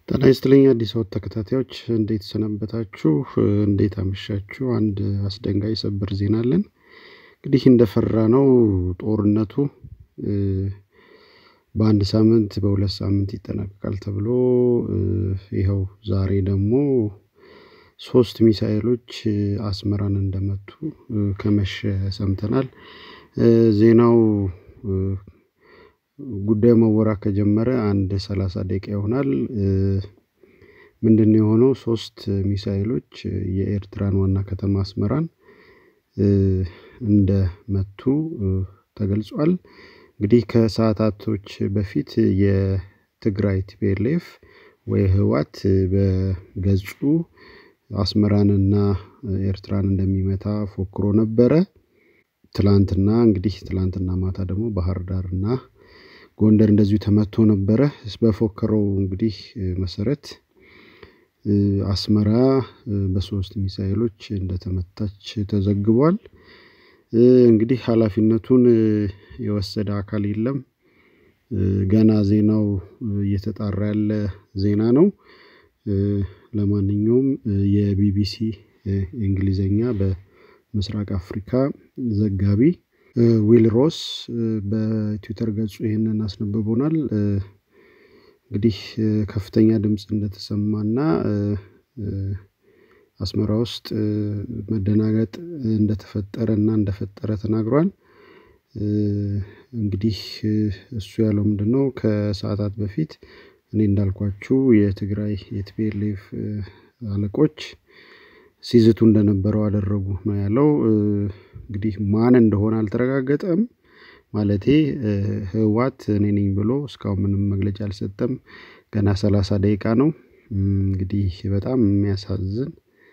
ጤና ይስጥልኝ አዲስ አበባ ተከታታዮች እንዴት ሰነበታችሁ? እንዴት አመሻችሁ? አንድ አስደንጋጭ ሰበር ዜና አለን። እንግዲህ እንደፈራነው ጦርነቱ በአንድ ሳምንት በሁለት ሳምንት ይጠናቀቃል ተብሎ ይኸው ዛሬ ደግሞ ሶስት ሚሳኤሎች አስመራን እንደመቱ ከመሸ ሰምተናል። ዜናው ጉዳዩ መወራት ከጀመረ አንድ ሰላሳ ደቂቃ ይሆናል። ምንድነው የሆነው? ሶስት ሚሳኤሎች የኤርትራን ዋና ከተማ አስመራን እንደመቱ ተገልጿል። እንግዲህ ከሰዓታቶች በፊት የትግራይ ቲፒኤልኤፍ ወይ ህወሓት በገጹ አስመራንና ኤርትራን እንደሚመታ ፎክሮ ነበረ። ትላንትና እንግዲህ ትላንትና ማታ ደግሞ ባህር ዳር እና ጎንደር እንደዚሁ ተመቶ ነበረ። በፎከረው እንግዲህ መሰረት አስመራ በሶስት ሚሳኤሎች እንደተመታች ተዘግቧል። እንግዲህ ሀላፊነቱን የወሰደ አካል የለም። ገና ዜናው እየተጣራ ያለ ዜና ነው። ለማንኛውም የቢቢሲ እንግሊዘኛ በምስራቅ አፍሪካ ዘጋቢ ዊል ሮስ በትዊተር ገጹ ይህንን አስነብቦናል። እንግዲህ ከፍተኛ ድምጽ እንደተሰማና አስመራ ውስጥ መደናገጥ እንደተፈጠረና እንደፈጠረ ተናግሯል። እንግዲህ እሱ ያለው ምንድነው? ከሰአታት በፊት እኔ እንዳልኳችሁ የትግራይ የቲፒኤልኤፍ አለቆች ሲዝቱ እንደነበረው አደረጉ ነው ያለው። እንግዲህ ማን እንደሆነ አልተረጋገጠም። ማለቴ ህወሓት እኔ ነኝ ብሎ እስካሁን ምንም መግለጫ አልሰጠም። ገና ሰላሳ ደቂቃ ነው። እንግዲህ በጣም የሚያሳዝን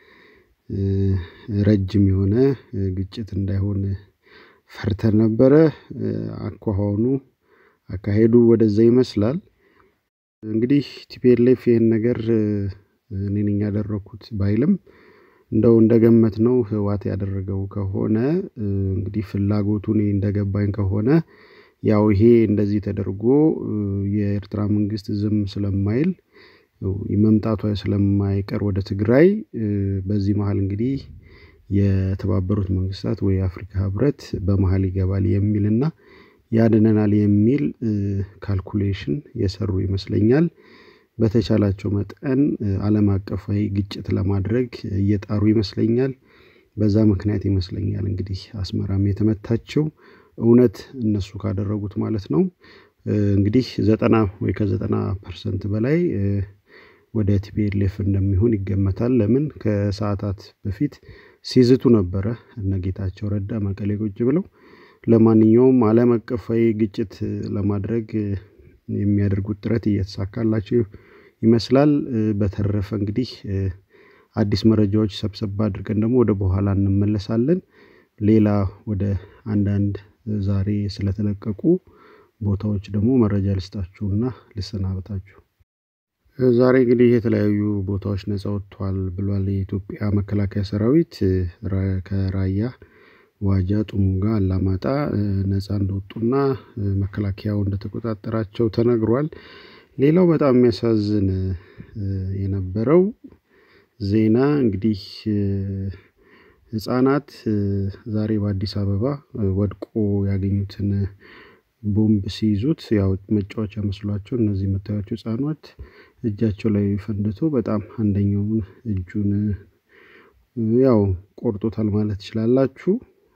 ረጅም የሆነ ግጭት እንዳይሆን ፈርተን ነበረ። አኳኋኑ አካሄዱ ወደዛ ይመስላል። እንግዲህ ቲፒኤልኤፍ ይሄን ነገር እኔ ነኝ ያደረኩት ባይልም እንደው እንደገመትነው ህወሓት ያደረገው ከሆነ እንግዲህ ፍላጎቱ እኔ እንደገባኝ ከሆነ ያው ይሄ እንደዚህ ተደርጎ የኤርትራ መንግስት ዝም ስለማይል መምጣቷ ስለማይቀር ወደ ትግራይ በዚህ መሃል እንግዲህ የተባበሩት መንግስታት ወይ የአፍሪካ ህብረት በመሃል ይገባል የሚልና ያድነናል የሚል ካልኩሌሽን የሰሩ ይመስለኛል። በተቻላቸው መጠን አለም አቀፋዊ ግጭት ለማድረግ እየጣሩ ይመስለኛል። በዛ ምክንያት ይመስለኛል እንግዲህ አስመራም የተመታቸው እውነት እነሱ ካደረጉት ማለት ነው። እንግዲህ ዘጠና ወይ ከዘጠና ፐርሰንት በላይ ወደ ቲፒኤልኤፍ እንደሚሆን ይገመታል። ለምን ከሰአታት በፊት ሲዝቱ ነበረ እነ ጌታቸው ረዳ መቀሌ ቁጭ ብለው ለማንኛውም አለም አቀፋዊ ግጭት ለማድረግ የሚያደርጉት ጥረት እየተሳካላቸው ይመስላል። በተረፈ እንግዲህ አዲስ መረጃዎች ሰብሰብ አድርገን ደግሞ ወደ በኋላ እንመለሳለን። ሌላ ወደ አንዳንድ ዛሬ ስለተለቀቁ ቦታዎች ደግሞ መረጃ ልስጣችሁና ልሰናበታችሁ። ዛሬ እንግዲህ የተለያዩ ቦታዎች ነፃ ወጥቷል ብሏል የኢትዮጵያ መከላከያ ሰራዊት ከራያ ዋጃ ጥሙጋ አላማጣ ነፃ እንደወጡና መከላከያው እንደተቆጣጠራቸው ተነግሯል። ሌላው በጣም የሚያሳዝን የነበረው ዜና እንግዲህ ህፃናት ዛሬ በአዲስ አበባ ወድቆ ያገኙትን ቦምብ ሲይዙት ያው መጫወቻ መስሏቸው እነዚህ የምታዩዋቸው ህፃናት እጃቸው ላይ ፈንድቶ በጣም አንደኛውን እጁን ያው ቆርጦታል ማለት ትችላላችሁ።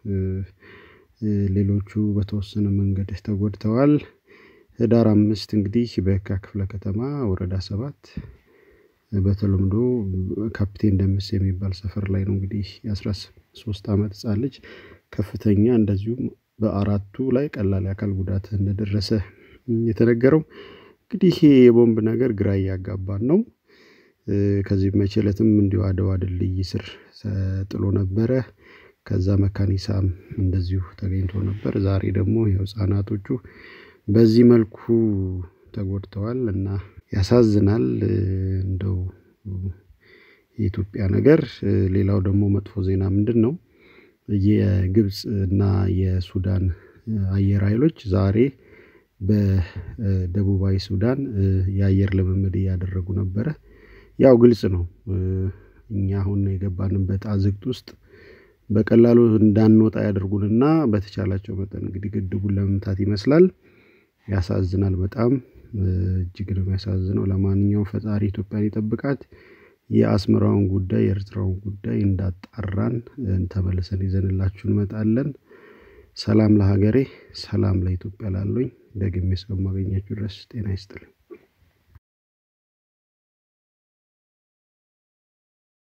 ሌሎቹ በተወሰነ መንገድ ተጎድተዋል። ህዳር አምስት እንግዲህ በየካ ክፍለ ከተማ ወረዳ ሰባት በተለምዶ ካፒቴን ደምስ የሚባል ሰፈር ላይ ነው እንግዲህ የአስራ ሶስት አመት ህፃን ልጅ ከፍተኛ እንደዚሁም በአራቱ ላይ ቀላል የአካል ጉዳት እንደደረሰ የተነገረው። እንግዲህ ይሄ የቦምብ ነገር ግራ እያጋባን ነው። ከዚህ መቼ እለትም እንዲሁ አድዋ ድልድይ ስር ተጥሎ ነበረ። ከዛ መካኒሳም እንደዚሁ ተገኝቶ ነበር። ዛሬ ደግሞ ያው ህፃናቶቹ በዚህ መልኩ ተጎድተዋል እና ያሳዝናል። እንደው የኢትዮጵያ ነገር ሌላው ደግሞ መጥፎ ዜና ምንድነው? የግብጽ እና የሱዳን አየር ኃይሎች ዛሬ በደቡባዊ ሱዳን የአየር ልምምድ እያደረጉ ነበረ። ያው ግልጽ ነው እኛ አሁን የገባንበት አዘቅት ውስጥ በቀላሉ እንዳንወጣ ያደርጉንና በተቻላቸው መጠን እንግዲህ ግድቡን ለመምታት ይመስላል። ያሳዝናል በጣም እጅግ ነው የሚያሳዝነው። ለማንኛውም ፈጣሪ ኢትዮጵያን ይጠብቃት። የአስመራውን ጉዳይ የኤርትራውን ጉዳይ እንዳጣራን ተመልሰን ይዘንላችሁ እንመጣለን። ሰላም ለሀገሬ ሰላም ለኢትዮጵያ ላለሁኝ ደግሜ እስከማገኛችሁ ድረስ ጤና ይስጥልኝ